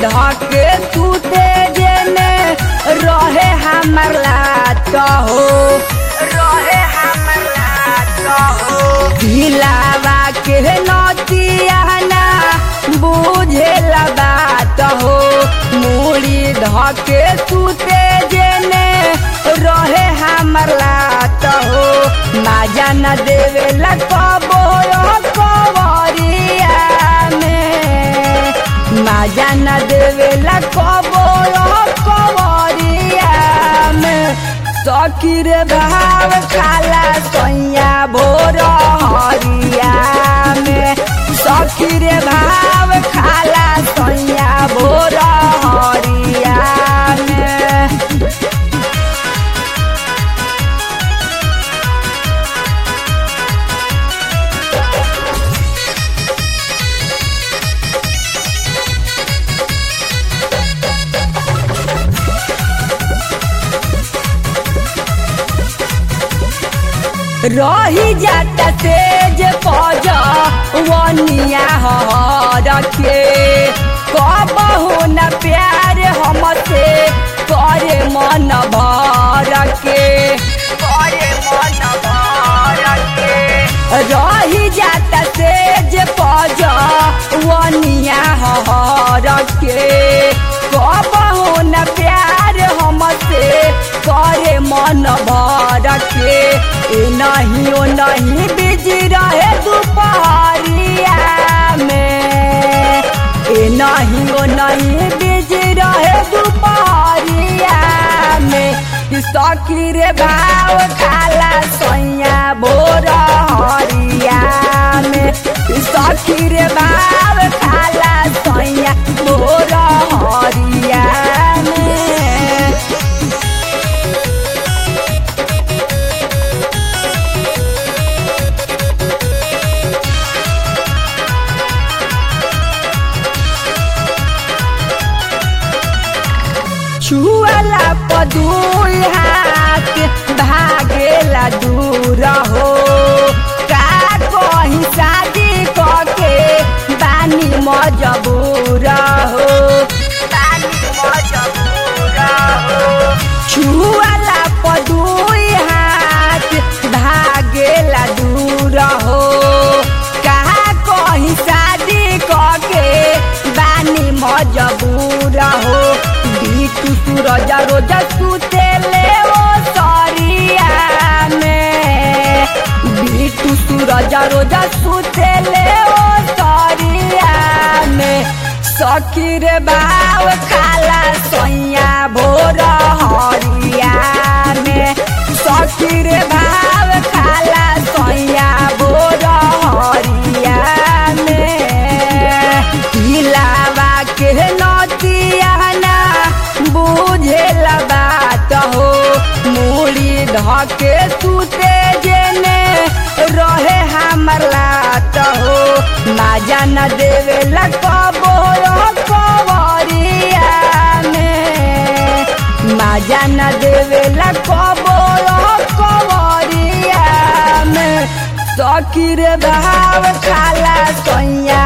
धके सूते जेने रहे हमर लात हो रहे हमर लात हो दिलावा के नतियाना बुझे बात हो मूड़ी धके सूते जेने रहे हमर लात हो माजा न देवे लकबो कवरिया में माजा न देवे लकबो कवरिया में सकीर भाव खाला सैया भोर हरिया में सकीर भाव खाला सैया भोर हरिया में रही जाता तेज पज वनिया रखे कबहू न प्यार हमसे करे मन भर के करे मन भर के रही जाता तेज पज वनिया रखे कबहू न प्यार हमसे करे मन भर के ए नहीं ओ नहीं बिजी रहे दोपहरिया में ए नहीं ओ नहीं बिजी रहे दोपहरिया में सकीर भाव खाला सैया भोर हरिया में सकीर भाव खाला सैया भोर हरिया में छुअला पदुई हाथ भागेला दूर हो का कहीं शादी कके बानी मजबूर हो बानी मजबूर हो छुअला पदुई हाथ भागेला दूर हो का कहीं शादी कके बानी मजबूर हो बीटू सूरज रोज सुते ले ओ सरिया में बीटू सूरज रोज सुते ले ओ सरिया में सकीर बाव खाला सैया भोर हरिया में सकीर भाव खाला सैया भोर हरिया में दिलावा के नतियाना बुझे बात हो मूड़ी धके सूते जेने रहे हमर लात हो माजा न देवे लकबो कवरिया में माजा न देवे लकबो कवरिया में सकीर भाव खाला सैया